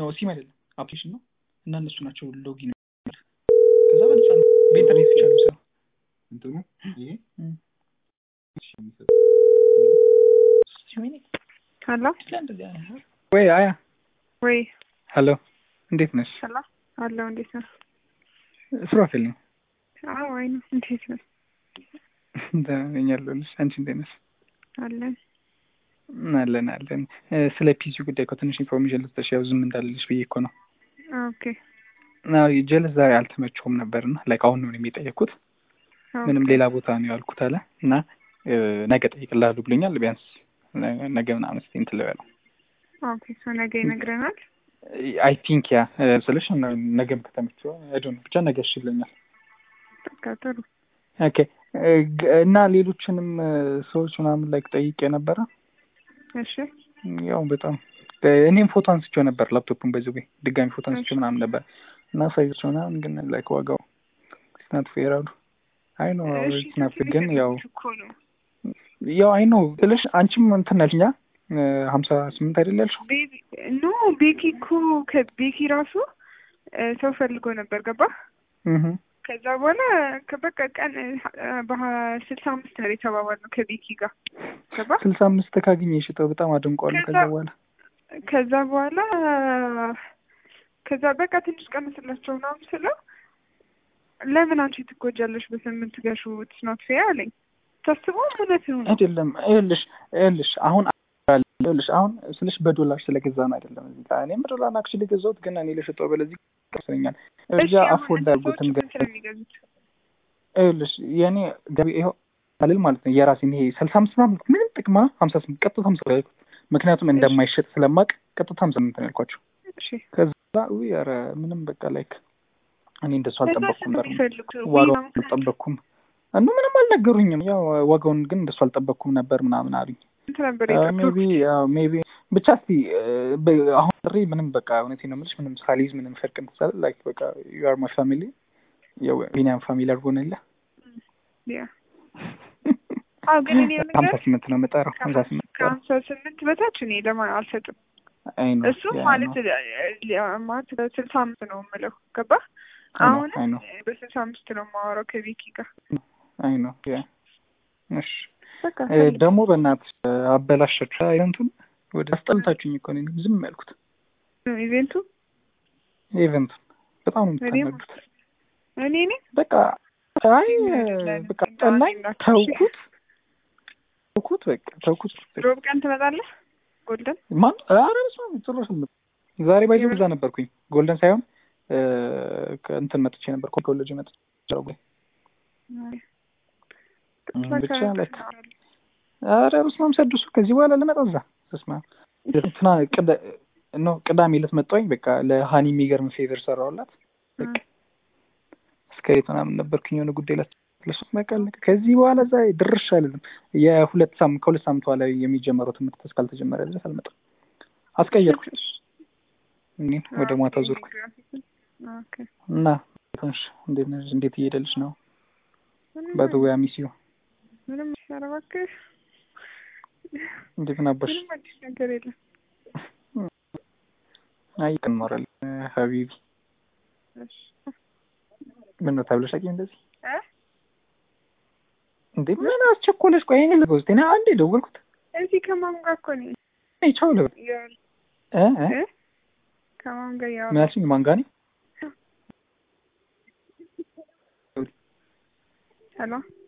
ነው ሲም አይደለም አፕሊኬሽን ነው እና እነሱ ናቸው ሎጊን ከዛ በነፃ ነው በኢንተርኔት ብቻ ነው የሚሰራው እንትኑ ይሄ እም። እሺ፣ የሚሰጠው ወይኔ ሄሎ ስለ እንደዚህ አይነት ወይ አያ ወይ ሄሎ እንዴት ነሽ ሄሎ አለው እንዴት ነው? ሱራፌል ነኝ አዎ አይ ነው እንዴት ነው? ደህና ነኝ አለሁልሽ አንቺ እንዴት ነሽ አለን አለን አለን እ፣ ስለ ፒሲ ጉዳይ እኮ ትንሽ ኢንፎርሜሽን ልትሰሽ ያው ዝም እንዳለልሽ ብዬ እኮ ነው ኦኬ አዎ ጀለስ ዛሬ አልተመቸውም ነበርና ላይክ አሁን ነው የሚጠየቅኩት ምንም ሌላ ቦታ ነው ያልኩት አለ እና እ፣ ነገ ጠይቅልሃለሁ ብሎኛል ቢያንስ ነ- ነገ ምናምን እስኪ እንትን ልበለው ኦኬ ሶ ነገ ይነግረናል። አይ ቲንክ ያ እ፣ ስልሽ ነ- ነገም ከተመቸው አይዶን ብቻ ነገ እሺ ብሎኛል በቃ ጥሩ ኦኬ እ፣ ግ- እና ሌሎችንም እ፣ ሰዎች ምናምን ላይክ ጠይቄ ነበረ እሺ ያው በጣም እ፣ እኔም ፎቶ አንስቼው ነበር ላፕቶፑን በዚህ ወይ ድጋሚ ፎቶ አንስቼው ምናምን ነበር እና ሳይዛቸው ምናምን ግን ላይክ ዋጋው ስናት ፌር አሉ አይ ነው እሺ ስናት ግን ያው እኮ ነው ያው አይ ነው ስልሽ አንቺም እንትን አልሽኛ ሀምሳ ስምንት አይደል ያልሽው ቤቢ ኖ ቤኪ እኮ ከቤኪ ራሱ እ፣ ሰው ፈልጎ ነበር ገባ እህ ከዛ በኋላ ከበቃ ቀን በስልሳ አምስት ነው የተባባልነው ከቤኪ ጋር ገባ ስልሳ አምስት ካገኘ ሽጠው በጣም አድንቋለሁ ከዛ ከዛ- በኋላ ከዛ በኋላ ከዛ በቃ ትንሽ ቀንስላቸው ምናምን ስለው ለምን አንቺ ትጎጃለሽ በስምንት ገሹ ትስኖት ፌ አለኝ። ታስበው እውነት ነው ነው አይደለም ይኸውልሽ ይኸውልሽ አሁን ይኸውልሽ አሁን ስልሽ በዶላር ስለገዛ ነው አይደለም እዚህ ጋር እኔም በዶላር አክቹዋሊ ገዛሁት ግን እኔ ለሽጠው በለዚህ ቀርሰኛል እዛ አፎርድ አድርጉትም ግን ስለሚገዙት ይኸውልሽ የእኔ ገቢ ይኸው አልል ማለት ነው የራሴን ይሄ ስልሳ አምስት ምናምን ምንም ጥቅማ ሀምሳ ስምንት ቀጥታ ሀምሳ ብር ያልኩት ምክንያቱም እንደማይሸጥ ስለማቅ ቀጥታ ሀምሳ ስምንት ነው ያልኳቸው እሺ ከዛ ውይ ኧረ ምንም በቃ ላይክ እኔ እንደሱ ከዛ አልጠበቅኩም ስንት ነበር የሚፈልጉት ዋጋውን አልጠበቅኩም እኑ ምንም አልነገሩኝም ያው ዋጋውን ግን እንደሱ አልጠበቅኩም ነበር ምናምን አሉኝ ስንት ነበር ሜቢ የጠበቁት? ሜቢ ብቻ እስቲ በ- አሁን ጥሪ ምንም በቃ እውነቴን ነው የምልሽ ምንም ሳሊዝ ምንም ፈርቅ ምትሳለ ላይክ በቃ ዩ አር ማይ ፋሚሊ ያው ቢኒያም ፋሚሊ አድርጎንለ ያ አዎ ግን እኔ የሆነ ሀምሳ ነገር ስምንት ነው የምጠራው ሀምሳ ስምንት ከሀምሳ ስምንት በታች እኔ ለማን አልሰጥም። አይ ነው እሱ ማለት እ- ማለት በስልሳ አምስት ነው የምለው ገባ አሁን አይ ነው በስልሳ አምስት ነው የማወራው ከቤኪ ጋር አይ ነው ያ እሺ በቃ እ፣ ደግሞ በእናትሽ አበላሸች ኢቨንቱን ወደ አስጠልታችሁኝ እኮ ነው ዝም ያልኩት ኢቬንቱ ኢቨንቱን በጣም ነው እኔም የምታናዱት እኔ ነኝ በቃ አይ በቃ ጠላኝ ተውኩት ተውኩት በቃ ተውኩት ሮብ ቀን ትመጣለህ ጎልደን ማን ኧረ በስመ አብ ጭራሽ አልመጣም ዛሬ ባይዘው እዛ ነበርኩኝ ጎልደን ሳይሆን እ፣ ከእንትን መጥቼ ነበር ኮሌጅ መጥቼ ነበር። ብቻ ላይክ ኧረ በስመ አብ ሰድሱ ከዚህ በኋላ ልመጣ እዛ በስመ አብ እንትና ቅዳ- ኖ ቅዳሜ ዕለት መጣሁኝ በቃ ለሀኒ የሚገርም ፌቨር ሰራሁላት በቃ እስከ ቤት ምናምን ነበርኩኝ የሆነ ጉዳይ ላት ለሱ በቃ አለቀ። ከዚህ በኋላ እዛ ድርሽ አልልም። የሁለት ሳምንት ከሁለት ሳምንት በኋላ የሚጀመረው ትምህርት እስካልተጀመረ ድረስ አልመጣም። አስቀየርኩኝ እኔ ወደ ማታ ዞርኩ ኦኬ እና ትንሽ እንዴት ነሽ? እንዴት እየሄደልሽ ነው? በዘወያ ሚስዩ ምንም ኧረ እባክህ እንዴት ናበሽ? ምንም አዲስ ነገር የለም አይ እንኖራለን ሀቢቢ እሺ ምን ነው ተብለሽ አቂ እንደዚህ እ እንዴ ምን አስቸኮለሽ? ቆይ እኔ ልበው እስኪ እኔ አንዴ ደወልኩት እዚህ ከማን ጋር እኮ ነው እኔ ቻው ልበል እያወራሁ እ እ እ ከማን ጋር ምን እያወራሁ አልሽኝ? ማን ጋር ነኝ? ሄሎ